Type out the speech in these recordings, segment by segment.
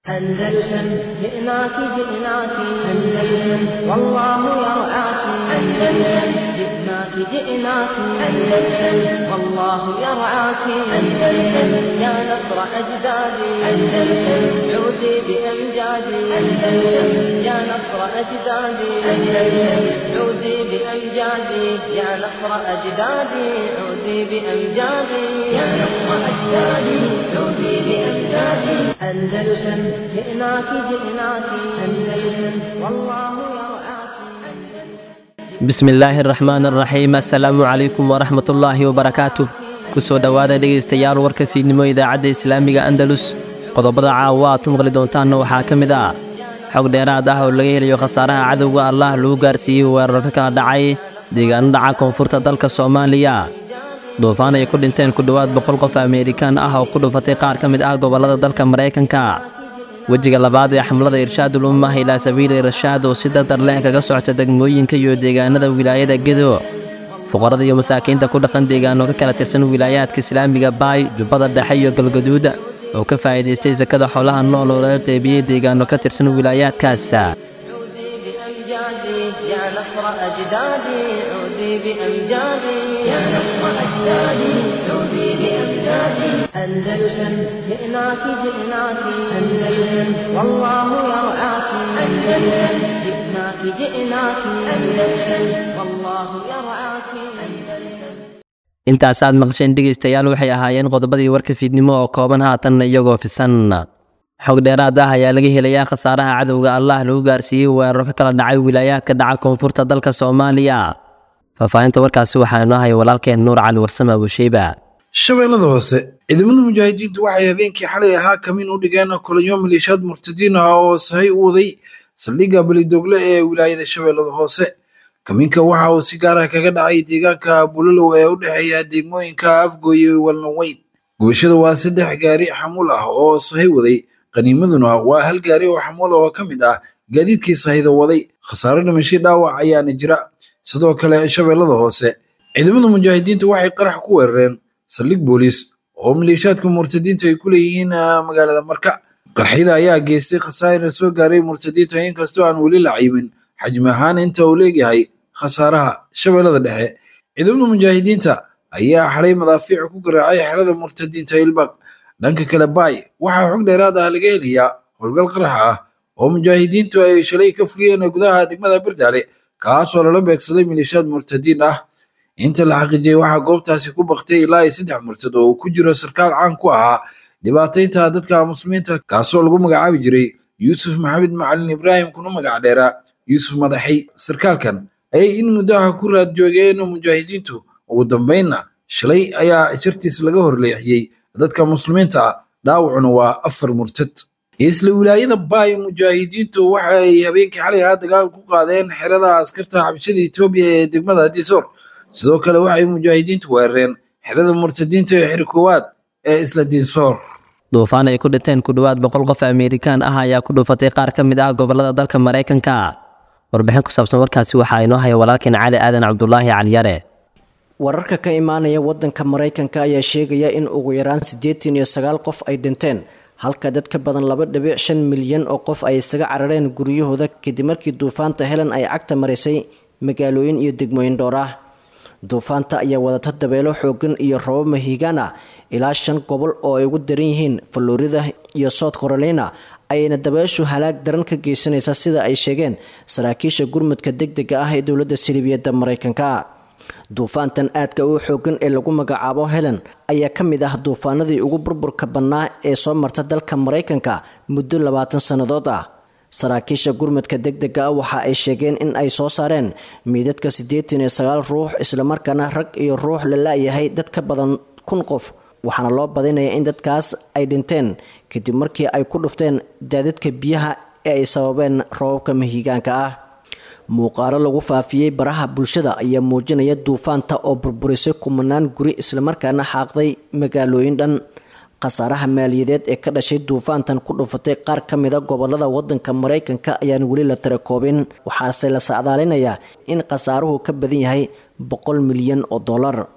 أندلسن جئناك جئناك أندلسن والله يرعاك أندلسن جئناك جئناك أندلسن والله يرعاك أندلسن يا نصر أجدادي أندلسن عودي بأمجادي أندلسن يا نصر أجدادي أندلسن عودي بأمجادي يا نصر أجدادي عودي بأمجادي يا نصر أجدادي عودي بأمجادي أندلسن جئناك جئناك أندلسن والله يرعاك bismi illaahi araxmaan araxiim assalaamu calaykum waraxmatullaahi wabarakaatuh kusoo dhowaada dhegaystayaal warka fiidnimo idaacadda islaamiga andalus qodobada caawa aad ku maqli doontaanna waxaa ka mid ah xog dheeraad ah oo laga helayo khasaaraha cadowga allah lagu gaarsiiyey weerar ka kala dhacay deegaano dhaca koonfurta dalka soomaaliya duufaan ay ku dhinteen ku dhowaad boqol qof ameerikaan ah oo ku dhufatay qaar ka mid ah gobollada dalka maraykanka wejiga labaad ee xamlada irshaadul ummah ilaa sabiili rashaad oo si dardar leh kaga socota degmooyinka iyo deegaanada wilaayada gedo fuqarada iyo masaakiinta ku dhaqan deegaano ka kala tirsan wilaayaadka islaamiga baay jubbada dhexe iyo galgaduud oo ka faa'iidaystay sakada xoolaha nool oo laga qeybiyey deegaano ka tirsan wilaayaadkaas عودي بأمجادي يا نصر أجدادي عودي بأمجادي يا نصر أجدادي عودي بأمجادي أندلسن جئناك جئناك أندلسن والله يرعاك أندلسن جئناك جئناك أندلسن والله يرعاك أندلسن intaasaad maqsheen dhegaystayaal waxay ahaayeen qodobadii warka fiidnimo oo kooban haatanna iyagoo fisan xog dheeraad ah ayaa laga helayaa khasaaraha cadowga allah lagu gaarsiiyey weeraro ka kala dhacay wilaayaadka dhaca koonfurta dalka soomaaliya faahfaahinta warkaasi waxaa inoo haya walaalkeen nuur cali warsame abusheyba shabeellada hoose ciidamada mujaahidiintu waxay habeenkii xalay ahaa kamiin u dhigeen kulanyo maleeshiyaad murtadiin ah oo sahay u waday saldhigga belidogle ee wilaayada shabeellada hoose kamiinka waxa uu si gaar ah kaga dhacay deegaanka bulalow ee u dhexeeya degmooyinka afgooye walnaweyn gubashada waa saddex gaari xamuul ah oo sahay waday qaniimaduna waa hal gaari oo xamuul oo ka mid ah gaadiidkii sahayda waday khasaare dhimasho dhaawac ayaana jira sidoo kale shabeellada hoose ciidamada mujaahidiintu waxay qarax ku weerareen saldhig booliis oo maleeshiyaadka murtadiinta ay ku leeyihiin magaalada marka qarxyada ayaa geystay khasaarina soo gaaray murtadiinta inkastoo aan weli la ciimin xajmi ahaan inta uu leegyahay khasaaraha shabeellada dhexe ciidamada mujaahidiinta ayaa xalay madaafiic ku garaacay xerada murtadiinta ilbaq dhanka kale baay waxaa xog dheeraad ah laga helayaa howlgal qarax ah oo mujaahidiintu ay shalay ka fuliyeen gudaha degmada birdaale kaasoo lala beegsaday maleeshiyaad murtadiin ah inta la xaqiijiyey waxaa goobtaasi ku baktay ilaa iyo saddex murtad oo uu ku jiro sarkaal caan ku ahaa dhibaataynta dadka muslimiinta kaasoo lagu magacaabi jiray yuusuf maxamed macalin ibraahim kuna magac dheeraa yuusuf madaxay sarkaalkan ayay in muddaha ku raad joogeen mujaahidiintu ugu dambaynna shalay ayaa shartiis laga horleexiyey dadka muslimiinta ah dhaawacuna waa afar murtad isla wilaayada baay mujaahidiintu waxay habeenkii xalay ahaa dagaal ku qaadeen xerada askarta xabashada etoobiya ee degmada disoor sidoo kale waxay mujaahidiintu weerareen xerada murtadiinta ee xiri koowaad ee isla dinsoor duufaan ay ku dhinteen ku dhowaad boqol qof ameerikaan ah ayaa ku dhufatay qaar ka mid ah gobollada dalka maraykanka warbixin ku saabsan warkaasi waxaa inoo haya walaalkeen cali aadan cabdulaahi caliyare wararka ka imaanaya wadanka maraykanka ayaa sheegaya in ugu yaraan siddeetan iyo sagaal qof ay dhinteen halka dad ka badan laba dhibic shan milyan oo qof ay isaga carareen guryahooda kadib markii duufaanta helen ay cagta marisay magaalooyin iyo degmooyin dhowr ah duufaanta ayaa wadata dabeelo xoogan iyo robo mahiigaan ah ilaa shan gobol oo ay ugu daran yihiin florida iyo south carolina ayayna dabeeshu halaag daran ka geysanaysa sida ay sheegeen saraakiisha gurmudka degdega ah ee dowladda salibiyadda maraykanka duufaantan aadka u xoogan ee lagu magacaabo helen ayaa ka mid ah duufaanadii ugu burburka bannaa ee soo marta dalka maraykanka muddo labaatan sannadood ah saraakiisha gurmudka degdega ah waxa ay sheegeen in ay soo saareen miidadka siddeetan iyo sagaal ruux islamarkaana rag iyo ruux la la-yahay dad ka badan kun qof waxaana loo badinaya in dadkaas ay dhinteen kadib markii ay ku dhufteen daadadka biyaha ee ay sababeen roobabka mahiigaanka ah muuqaalo lagu faafiyey baraha bulshada ayaa muujinaya duufaanta oo burburisay kumanaan guri islamarkaana xaaqday magaalooyin dhan khasaaraha maaliyadeed ee ka dhashay duufaantan ku dhufatay qaar ka mida gobolada wadanka maraykanka ayaan weli la tirakoobin waxaase la sacdaalinayaa in khasaaruhu ka badan yahay boqol milyan oo dollar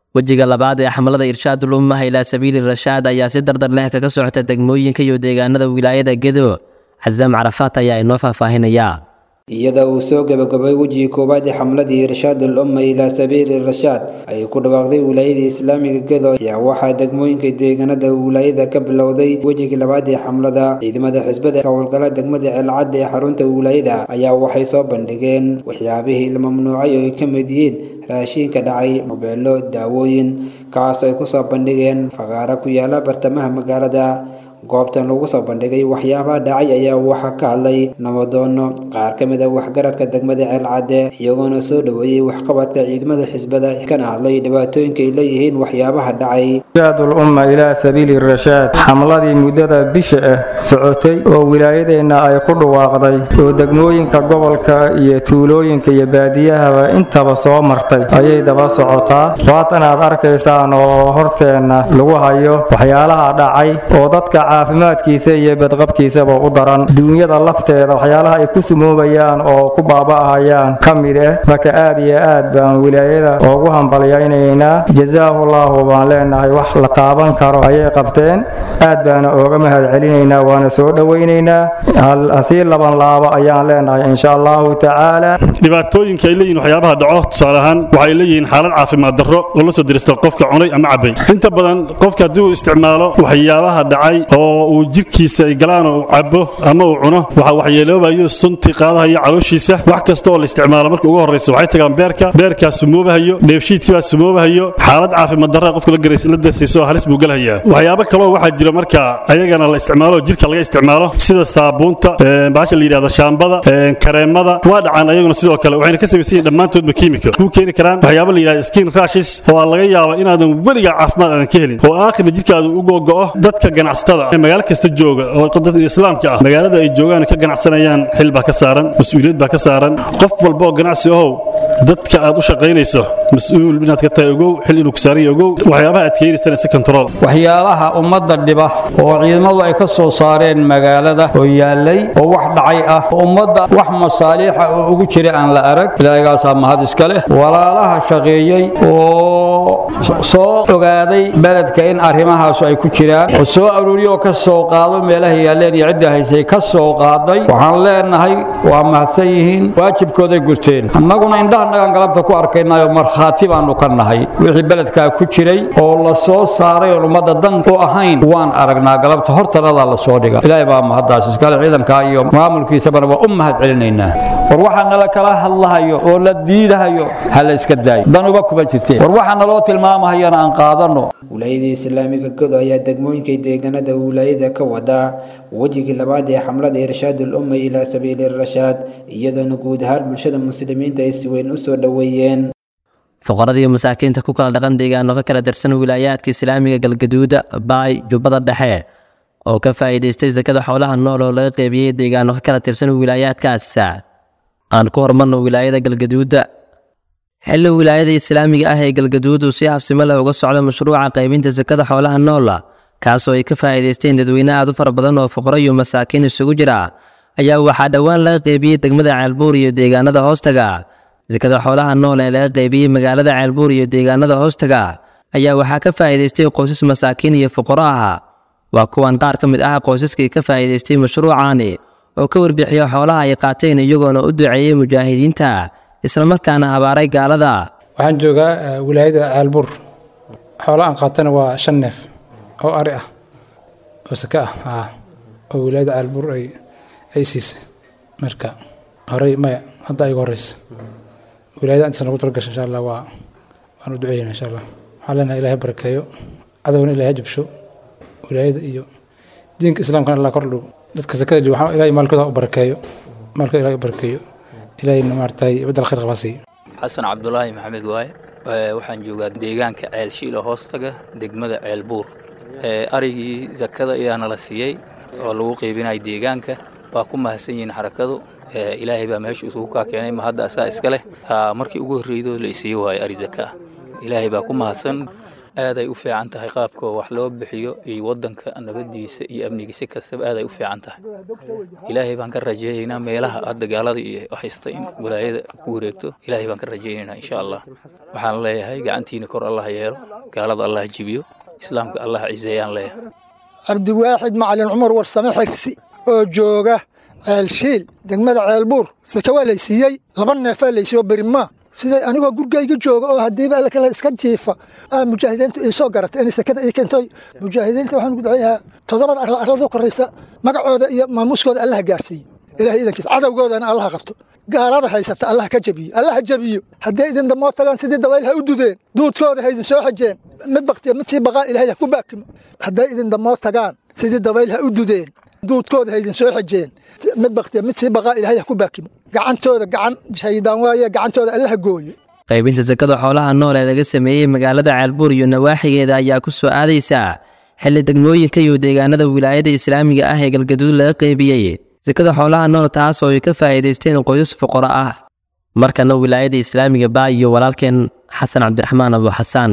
wejiga labaad ee xamlada irshaadul ummaha ilaa sabiili rashaad ayaa si dardar leh kaga socota degmooyinka iyo deegaanada wilaayada gedo xasaam carafaat ayaa inoo faahfaahinayaa iyada uu soo gabagabay wejigii koowaad ee xamladii irshaadul umma ilaa sabiili rashaad ay ku dhawaaqday wilaayada islaamiga gedo ayaa waxaa degmooyinka deegaanada wilaayada ka bilowday wejigii labaad ee xamlada ciidamada xisbada ka howlgala degmada ceelcadda ee xarunta wilaayada ayaa waxay soo bandhigeen waxyaabihii la mamnuucay oo ay ka mid yihiin raashiinka dhacay mobeelo daawooyin kaas ay kusoo bandhigeen fagaaro ku yaala bartamaha magaalada goobtan lagu soo bandhigay waxyaabaha dhacay ayaa waxaa ka hadlay nabadoono qaar ka mid a waxgaradka degmada ceelcadde iyagoona soo dhoweeyey waxqabadka ciidamada xisbada kana hadlay dhibaatooyinka ay leeyihiin waxyaabaha dhacay irshaadul umma ilaa sabiili rashaad xamladii muddada bisha ah socotay oo wilaayadeenna ay ku dhawaaqday oo degmooyinka gobolka iyo tuulooyinka iyo baadiyahaba intaba soo martay ayay daba socotaa waatan aad arkaysaan oo horteenna lagu hayo waxyaalaha dhacay oo dadka caafimaadkiisa iyo badqabkiisaba u daran duunyada lafteeda waxyaalaha ay ku sumoobayaan oo ku baaba'ahayaan ka mid ah marka aad iyo aad baan wilaayada ugu hambalyaynaynaa jazaahullahu baan leenahay wax la taaban karo ayay qabteen aad baana ooga mahad celinaynaa waana soo dhowaynaynaa hasii laban laabo ayaan leenahay insha allahu tacaala dhibaatooyinka ay leeyihin waxyaabaha dhaco tusaale ahaan waxay leeyihiin xaalad caafimaad darro oo la soo dirista qofka cunay ama cabay inta badan qofka haddii uu isticmaalo waxyaabaha dhacay oo uu jirkiisa ay galaan oo uu cabo ama uu cuno waxa waxyeeloobayo sunti qaadahayo calooshiisa wax kasta oo la isticmaalo marka ugu horraysa waxay tagaan beerka beerkaa sumoobahayo dheefshiidkii baa sumoobahayo xaalad caafimaad darra qofka la darsiiso halis buu galahayaa waxyaabo kaloo waxaa jira marka ayagana la isticmaalo jirka laga isticmaalo sida saabuunta baasha la yidhahdo shaambada kareemada waa dhacaan ayaguna sidoo kale waxayna ka samaysan yihin dhammaantoodba kiimika kuu keeni karaan waxyaabo la yidhahdo skin rashis oo laga yaabo inaadan weligaa caafimaad aadan ka helin oo aakhirna jirkaadu u gogo'o dadka ganacsatada magaalo kasta jooga oo dadka islaamka ah magaalada ay joogaan ka ganacsanayaan xil baa ka saaran mas-uuliyad baa ka saaran qof walba oo ganacsi ahow dadka aad u shaqaynayso mas-uul inaad ka tahay ogow xil inuu ku saaran yahay ogow waxyaabaha aad keenaysana si control waxyaalaha ummadda dhiba oo ciidamadu ay ka soo saareen magaalada oo yaallay oo wax dhacay ah oo ummadda wax masaaliixa oo ugu jira aan la arag ilaahigaasaa mahad iska leh walaalaha shaqeeyey oo soo ogaaday beledka in arrimahaasu ay ku jiraan oo soo aruuriyo oo ka soo qaado meelaha yaalleen iyo cidda haysay ka soo qaaday waxaan leenahay waa mahadsan yihiin waajibkooday gurteen annaguna indhahanagaan galabta ku arkaynayo markhaati baannu ka nahay wixii beledkaa ku jiray oo la soo saaray oon ummadda dan u ahayn waan aragnaa galabta hortanadaa la soo dhiga ilaahay baa mahaddaas iskale ciidankaa iyo maamulkiisabana waa u mahad celinaynaa war waxaa nala kala hadlahayo oo la diidahayo ha la iska daayo danuba kuma jirteen war waxaa naloo tilmaamahayana aan qaadanno wilaayada islaamiga godo ayaa degmooyinka deegaanada wilaayada ka wada wejigii labaad ee xamlada irshaadul umma ilaa sabiili rashaad iyadoona guud ahaan bulshada muslimiinta ay si weyn u soo dhoweeyeen fuqaradii masaakiinta ku kala dhaqan deegaano ka kala tirsan wilaayaadka islaamiga galgaduuda baay jubbada dhexe oo ka faa'iidaystay sakada xoolaha nool oo laga qeybiyey deegaano ka kala tirsan wilaayaadkaas aan ku hormarno wilaayada galgaduuda xilli wilaayada islaamiga ah ee galgaduud uu si habsimo leh uga socdo mashruuca qaybinta sakada xoolaha noola kaasoo ay ka faa'iidaysteen dadweyne aad u fara badan oo fuqaro iyo masaakiin isugu jira ayaa waxaa dhowaan laga qeybiyey degmada ceelbuur iyo deegaanada hoostaga sakada xoolaha nool ee laga qeybiyey magaalada ceelbuur iyo deegaanada hoostaga ayaa waxaa ka faa'iidaystay qoysas masaakiin iyo fuqaro ah waa kuwan qaar ka mid ah qoysaskii ka faa'iidaystay mashruucaani oo ka warbixiya xoolaha ay qaateen iyagoona u duceeyey mujaahidiinta islamarkaana habaaray gaalada waxaan joogaa wilaayada caalbuur xoolo aan qaatana waa shan neef oo ari ah oo saka ah oo wilaayada caalbuur ay siisay marka horey maya hadda ay ugu horeysa wilaayada intaas nagu talgasha insha allah waa waan u duceeyna insha allah waxaan leenahay ilaahay barakeeyo cadowna ilaahay jabsho wilaayada iyo diinka islaamkana allah kor dhow dadka sakada jooga waxaan ilaahay maalkooda u barakeeyo maalkooda ilaahay u barakeeyo ilaahayna maaragtay badal khayr qabaa siiyo xasan cabdulaahi maxamed waaye waxaan joogaa deegaanka ceelshiila hoostaga degmada ceelbuur arigii zakada ayaana la siiyey oo lagu qeybinaya deegaanka waa ku mahadsan yihiin xarakadu ilaahay baa meesha isugu kaa keenay ma hadda asaa iska leh markii ugu horreydoo la isiiye waayo ari zaka ilaahay baa ku mahadsan aaday u fiican tahay qaabka wax loo bixiyo iyo waddanka nabadiisa iyo amnigiisa kastaba aaday u fiican tahay ilaahay baan ka rajaynaynaa meelaha hadda gaalada iyo haysta in walaayada ku wareegto ilaahay baan ka rajaynaynaa insha allah waxaan leeyahay gacantiina kor allah yeelo gaalada allah jibiyo islaamka allah ciseeyaan leeyahay cabdiwaaxid macalin cumar warsame xirsi oo jooga ceelshiil degmada ceelbuur seke waa laysiiyey laba neefaa laysiiyo berimaa siday anigoo gurgayga jooga oo haddiiba alla kale iska jiifa aa mujaahidiintu ii soo garatay inay sekada ii keentay mujaahidiinta waxaan ugu duceeyahaa toddobada arla arlada koraysa magacooda iyo maamuuskooda allaha gaarsiiye ilahay idankiisa cadowgoodana allaha qabto gaalada haysata allaha ka jabiyo allaha jabiyo hadday idin damoo tagaan sidii dabayl ha u dudeen duudkooda ha idin soo xajeen mid baktiya mid sii baqaa ilahay ha ku baakimo hadday idin damoo tagaan sidii dabayl ha u dudeen duudkooda ha idin soo xajeen mid baktiya mid sii baqaa ilahay ha ku baakimo gacantooda gacan shaydaan waaye gacantooda allaha gooyo qaybinta sakada xoolaha nool ee laga sameeyey magaalada ceelbuur iyo nawaaxigeeda ayaa ku soo aadaysa xilli degmooyinka iyo deegaanada wilaayada islaamiga ah ee galgaduud laga qaybiyey sakada xoolaha nool taas oo ay ka faa'iidaysteen qoysas fuqaro ah markana wilaayada islaamiga baa iyo walaalkeen xasan cabdiraxmaan abu xasaan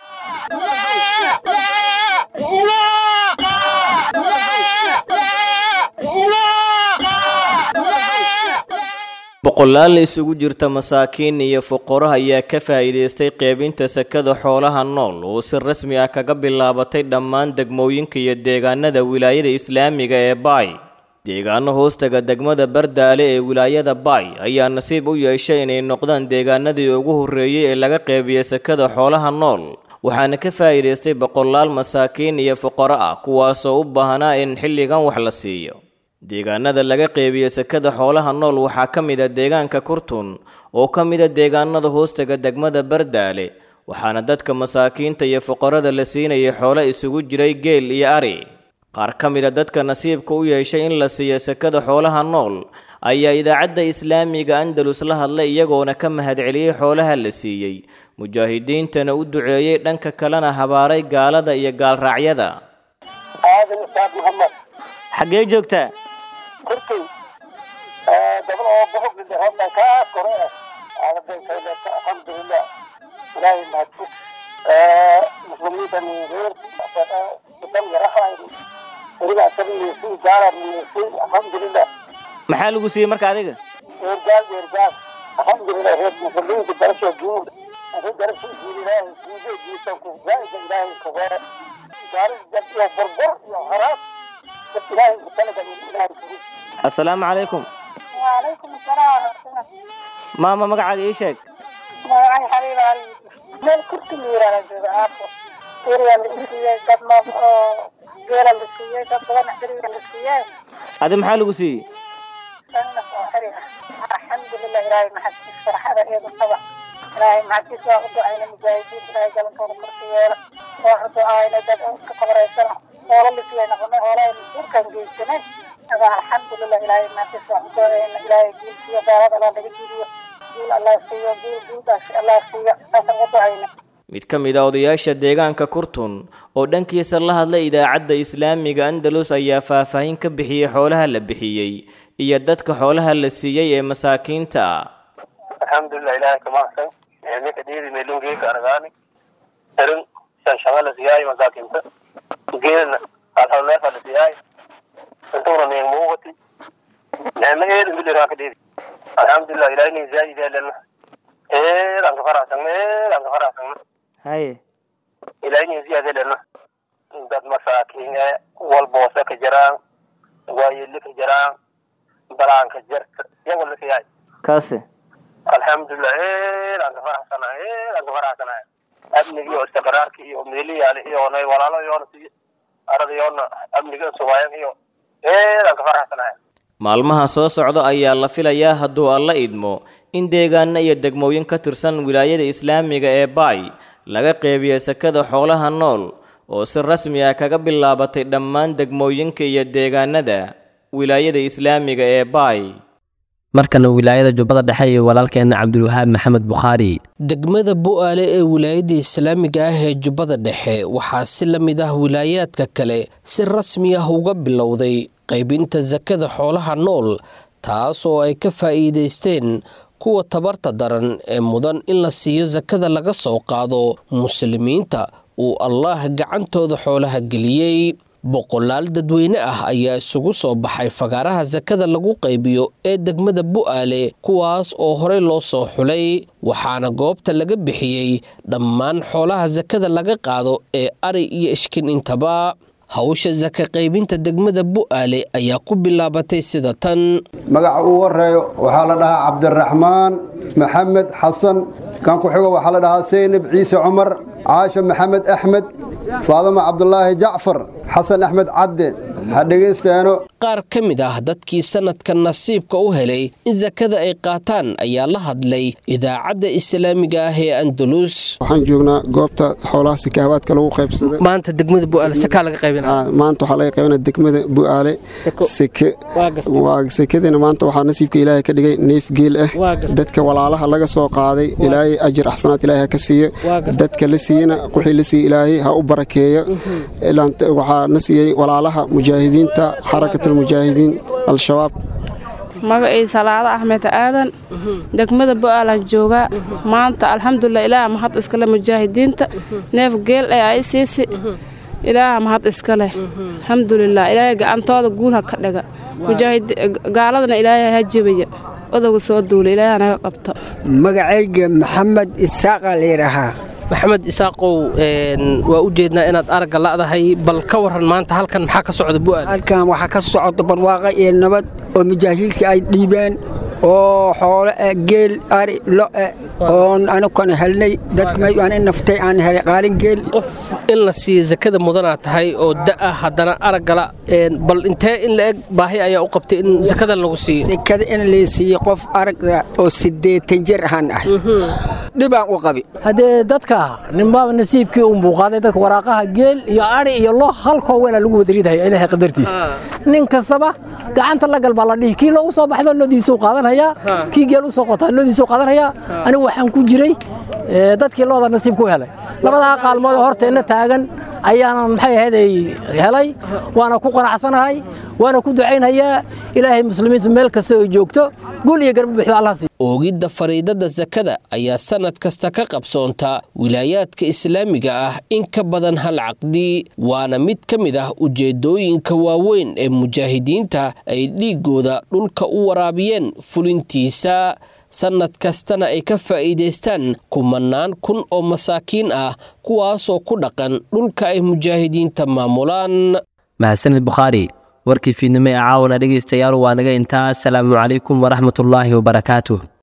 boqolaal isugu jirta masaakiin iyo fuqaro ayaa ka faa'iidaystay qeybinta sakada xoolaha nool oo si rasmi ah kaga bilaabatay dhammaan degmooyinka iyo deegaanada wilaayada islaamiga ee baay deegaano hoostaga degmada bardaale ee wilaayada baay ayaa nasiib u yeeshay inay noqdaan deegaanadii ugu horreeyey ee laga qeybiyey sakada xoolaha nool waxaana ka faa'iidaystay boqolaal masaakiin iyo fuqaro ah kuwaasoo u baahnaa in xilligan wax la siiyo deegaanada laga qeybiye sakada xoolaha nool waxaa ka mid a deegaanka kurtun oo ka mid a deegaanada hoostaga degmada bardaale waxaana dadka masaakiinta iyo fuqarada la siinayay xoolo isugu jiray geel iyo ari qaar ka mid a dadka nasiibka u yeeshay in la siiyo sakada xoolaha nool ayaa idaacadda islaamiga andalus la hadlay iyagoona ka mahadceliyey xoolaha la siiyey mujaahidiintana u duceeyey dhanka kalena habaaray gaalada iyo gaalraacyada xaggee joogtaa kurkay gabal oo bohog hadda kaa kore aadabenkayleeta alxamdulilah ilaahay mahadfug muslimiintan reer idan yarahayni weliba asagnisi gaala nisi alxamdulilah maxaa lagu siiyey marka adiga eergaal eergaal alxamdulilah reer muslimiinta darasha guud adi darasha guud ilaahay guude guusanku zaaida ilaahay kagore gaaris dad iyo burbur iyo haraas assalaamu calaykum waalaykum asalaam waraxmatullah maama magacaaga ii sheeg magacay xabiib ali meel kurti la yiraahda jooga aafo eriya la isiiyey dad noob oo geela la siiyey dad badan eriya la siiyey adi maxaa lagu siiyey sannas oo xeri ah alxamdulilah ilaahay maxadkiis farxada eedu qaba ilaahay maxadkiis waa u ducayna mujaahidiin ilaahay galankooda korka yeela waa u ducaayna dad iska qabraysana hoola lisiyay noqonay hoolahay masuurkan geysanay aga alxamdulilah ilaahay maxadkiis waa u ducayna ilaahay guul siiyo gaalada allah naga jidiyo guul allah siiyo guul guudaas allah siiyo saasaan u ducayna mid ka mid a odayaasha deegaanka kurtun oo dhankiisa la hadlay idaacadda islaamiga andalus ayaa faahfaahin ka bixiyey xoolaha la bixiyey iyo dadka xoolaha la siiyey ee masaakiinta ah alxamdulilah ilaahay ka mahadsan ninka dhiidi meelungeeka argaani erin shanshaga la siyaay masaakiinta geelna alhalneefa la siyaay intuuna ning muuqati nicmo eed miliraa ka dhiidi alxamdulilah ilaahay nin zaayid eelena eedaan ka faraxsagna eedaan ka faraxsagna haye ilaahay nin ziyaad eelena dad masaakiin ee walboose ka jiraan waayeli ka jiraan balaanka jirta iyago la siyaay kaase alxamdulilah eedaan ka faraxsanahay eedaan ka faraxsanahay amnigi iyo istiqraarki iyo meeliyaali iyoona walaalo iyoona si arada iyoona amniga sugaayan iyo eedaan ka faraxsanahay maalmaha soo socda ayaa la filayaa hadduu alla idmo in deegaano iyo degmooyin ka tirsan wilaayada islaamiga ee baay laga qeybiyo sakada xoolaha nool oo si rasmi ah kaga bilaabatay dhammaan degmooyinka iyo deegaanada wilaayada islaamiga ee baay markana wilaayada jubbada dhexe iyo walaalkeena cabdulwahaab maxamed bukhaari degmada bu'aale ee wilaayada islaamiga ah ee jubbada dhexe waxaa si la mid ah wilaayaadka kale si rasmi ah uga bilowday qaybinta sakada xoolaha nool taas oo ay ka faa'iidaysteen kuwa tabarta daran ee mudan in la siiyo sakada laga soo qaado muslimiinta uu allaah gacantooda xoolaha geliyey boqolaal dadweyne ah ayaa isugu soo baxay fagaaraha sakada lagu qaybiyo ee degmada bu'aale kuwaas oo horey loo soo xulay waxaana goobta laga bixiyey dhammaan xoolaha sakada laga qaado ee ari iyo ishkin intaba hawsha saka qaybinta degmada bu'aale ayaa ku bilaabatay sida tan magaca uu horeeyo waxaa la dhahaa cabdiraxmaan maxamed xasan kan ku xigo waxaa la dhahaa seynab ciise cumar caasha maxamed axmed faadama cabdulaahi jacfar xasan axmed cadde ha dhegaysteeno qaar ka mid ah dadkii sanadka nasiibka u helay in sakada ay qaataan ayaa la hadlay idaacadda islaamiga ah ee andalus waxaan joognaa goobta xoolaha sikaabaadka lagu qaybsaday maanta degmada bu'aale sakaa laga qaybinaa maanta waxaa laga qaybinaa degmada bu'aale seke waa sekadina maanta waxaa nasiibka ilaahay ka dhigay neef geel ah dadka walaalaha laga soo qaaday ilaahay ajir axsanaad ilaahay ha ka siiyo dadka la siiyena wixii la siiye ilaahay ha u barakeeyo waxaa na siiyey walaalaha mujaahidiinta xarakatulmujaahidiin al-shabaab magacii salaado axmed aadan degmada bo'aalan joogaa maanta alxamdulilah ilaaha mahad iskale mujaahidiinta neef geel ee ay siisi ilaaha mahad iska leh alxamdulilah ilaahay gacantooda guulha ka dhiga gaaladana ilaahay ha jebaya odowga soo duula ilaaha naga qabta magacayga maxamed isaaqa layidhaahaa maxamed isaaqow waa u jeednaa inaad aragga la'dahay bal ka waran maanta halkan maxaa ka socda bu'aal halkan waxaa ka socda barwaaqa iyo nabad oo mujaahiilka ay dhiibeen oo xoolo eh geel ari lo'e oon anukana helnay dadka aan in naftay aan helay qaalin geel qof in la siiyo sakada mudanaa tahay oo da'a haddana araggala bal intee in la eg baahi ayaa u qabtay in sakadan lagu siiyo sakada in la siiyo qof aragga oo siddeetan jir ahaan ah dhibaan u qabi haddee dadka ninbaaba nasiibkii u muuqaaday dadka waraaqaha geel iyo ari iyo lo halkoo weynaa lagu wadariidahaya ilaahay qadartiisa nin kastaba gacanta la gal baa la dhihi kii loogu soo baxdo lodiisuu qaadanhayaa kii geel u soo qotaa lodiisuu qaadanhayaa anigu waxaan ku jiray dadkii looda nasiib ku helay labadaa qaalmood horteenna taagan ayaanan maxay ahaydey helay waana ku qanacsanahay waana ku ducaynhayaa ilaahay muslimiintu meel kasta oo joogto gul iyo garba buuxda allah siiyo oogidda fariidada sakada ayaa sannad kasta ka qabsoonta wilaayaadka islaamiga ah in ka badan hal caqdi waana mid ka mid ah ujeeddooyinka waaweyn ee mujaahidiinta ay dhiiggooda dhulka u waraabiyeen fulintiisa sannad kastana ay ka faa'iidaystaan kumannaan kun oo masaakiin ah kuwaasoo ku dhaqan dhulka ay mujaahidiinta maamulaan mahadsanid bukhaari warkii fiidnimo ee caawana dhegaystayaal waa naga intaa asalaamu calaykum waraxmatullaahi wabarakaatuh